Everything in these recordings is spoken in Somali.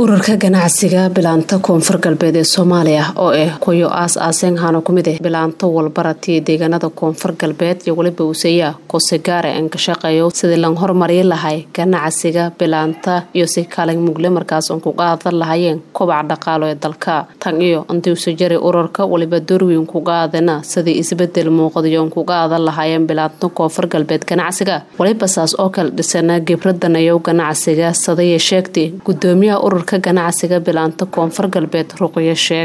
ururka ganacsiga bilaanta koonfur galbeed ee soomaaliya oo ah kuyo aas aaseen hano kumid ah bilaanto walbaratiya deegaanada koonfur galbeed iyo weliba useya kosegaare aan ka shaqeeyo sidii lan horumari lahay ganacsiga bilaanta iyo si kaalin mugle markaas oon kuga aadan lahayeen kobaca dhaqaalo ee dalka tan iyo intii usa jaray ururka waliba doorweyn kuga aadana sidii isbedel muuqdayo oon kuga aadan lahaayeen bilaanta koonfur galbeed ganacsiga waliba saas oo kale dhisana gibradanayow ganacsiga sadaya sheegtay gudoomiyaha ururka ganacsiga bilaanta koonfur galbeed ruqyo sheeg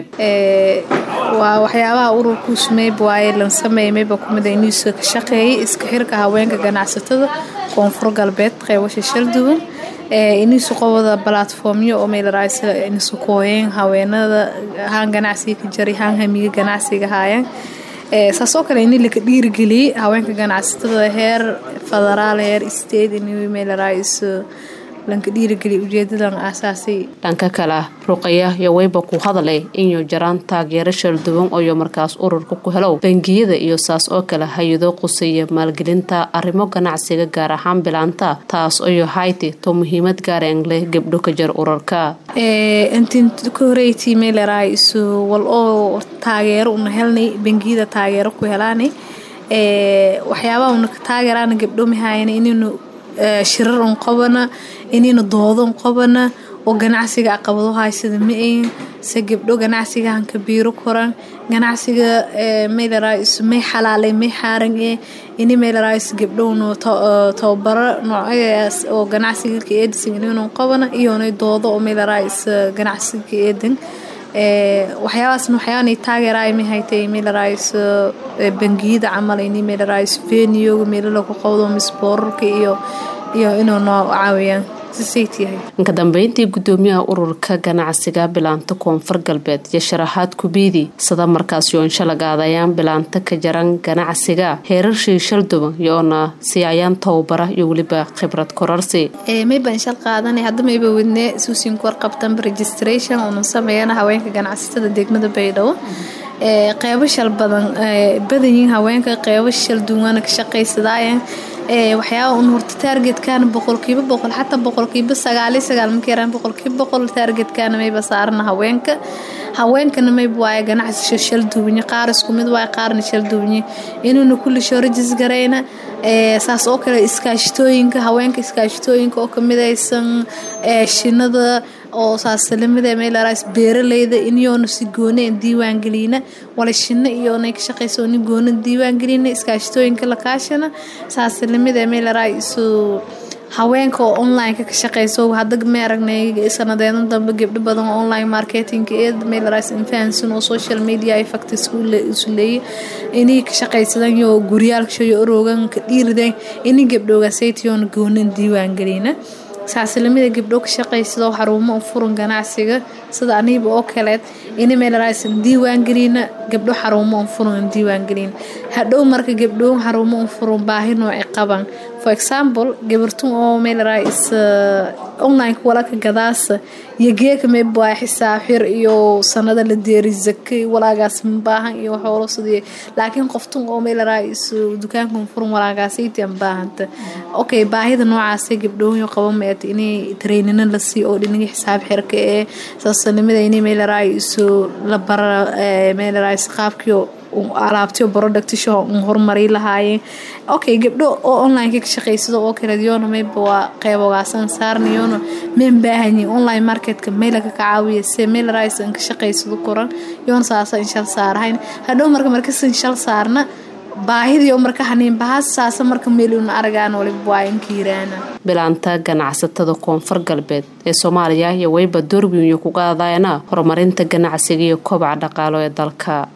waa waxyaabaha ururku sumeyb waaye lan sameymeyba kumid inuusa ka shaqeeyay iska xirka haweenka ganacsatada koonfur galbeed qeybasha shalduwan inuusu qobada balatformyo oo meelaraysa inusu kooyeen haweenada haan ganacsiga ka jaray haan hamiga ganacsiga haayeen saasoo kale ini laka dhiirigeliyey haweenka ganacsatada heer federaal heer state inuu meelarayso lanka dhiirigeliya ujeedadan aasaasay dhanka kale ruqaya iyo weyba ku hadaleh inuu jaraan taageero shalduwan ooyo markaas ururka ku helow bangiyada iyo saas oo kale hay-ado quseeya maalgelinta arrimo ganacsiga gaar ahaan bilaanta taas oyo hayti to muhiimad gaareen leh gabdho ka jar ururka intii ka horeytii meeleraay isu wal oo taageero una helnay bangiyada taageero ku helaanay waxyaabaha una ka taageeraana gabdho mahayana inaynu shirar un qabana inayna doodo un qabana oo ganacsiga aqabado haysada ma ayn se gabdho ganacsiga hanka biiro koran ganacsiga meelarays may xalaalay may xaaran ee ini meelarays gabdhowna tababaro noocyadaas oo ganacsiga ka eedisan inaynu qabana iyonay doodo oo meelarays ganacsiga ka eedan waxyaabaasna waxyaabanay taageeraay ma haytay meelarays bangiyada camal ini meelarays venioga meelala ku qabdo misboorarka iyo iyo inuu noo caawiyaan inka dambeyntii gudoomiyaha ururka ganacsiga bilaanta koonfur galbeed iyo sharaxaad kubiidi sada markaas yoonsha lagaadayaan bilaanta ka jaran ganacsiga heerarshii shalduban yoona siiyayaan tababara iyo weliba khibrad korarsi mayban shal qaadanay hadda mayba wadne suusin kor qabtanba registration unan sameeyana haweenka ganacsatada degmada baydhabo qeybo shal badan badanyiin haweenka qeybo shal duwana ka shaqaysadaayeen waxyaaba un horta taargetkana boqolkiiba boqol xataa boqolkiiba sagaali sagaal marka yaraan boqolkiiba boqol taargetkana mayba saarana haweenka haweenkana mayba waaye ganacsi shal duwanye qaar isku mid waaye qaarna shal duwanye inuuna kulli shorajis garayna saas oo kale iskaashitooyinka haweenka iskaashitooyinka oo kamidaysan shinada oo saaslamida meelaraas beeraleyda inyoona si gooneen diiwaangelina wala shino iyoonay ka shaqaysa ni goona diiwaangelina iskaashitooyinka la kaashana saaslamida meelaraay isu haweenka oo onlineka ka shaqeyso hadda ma aragnay sanadeedan dambe gabdho badan oo online marketing eed meelaraas infahansan oo social media effect isu leeya inay ka shaqaysadaan iyo guryaalka iyo oroogan ka dhiirideen inay gabdhoogaasaytiyoona goonan diiwaangelina saasilamida gabdho ka shaqaysado xarumo u furan ganacsiga sida aniiba oo kaleed ina meelaraysan diiwaangelina gabdho xarumo un furan diiwaangelin hadhow marka gabdho xarumo un furan baahi nooci qaban for example gabartun oo meelarays online walaka gadaasa iyo geeka meybaa xisaab xir iyo sanada la deeri zakay walaagaas mabaahan iyo xoolo sidii laakiin qoftun oo meelarays dukaankan furan walaagaasaytii aan baahanta okay baahida noocaasay gabdhooyo qaba meet inay traynina la sii oo dhinaga xisaab xirka ee saasanimada inay meelarays la bara meelarays qaabkii alaabtiyo productsho un horumari lahaayeen okay gabdho oo onlineka ka shaqaysado oo kale yoona mayba waa qeybogaasan saarna yoona mayn baahanyi online marketka maylaka ka caawiya se mailrise an ka shaqaysado koran yoona saasa inshal saarahayn hadhow marka markasan shal saarna baahidiyo marka haniinbahaas saasa marka meeluna aragaan waliba waa inkiiraana bilaanta ganacsatada koonfur galbeed ee soomaaliya iyo weyba doorwiyo kuga adayana horumarinta ganacsiga iyo kobaca dhaqaalo ee dalka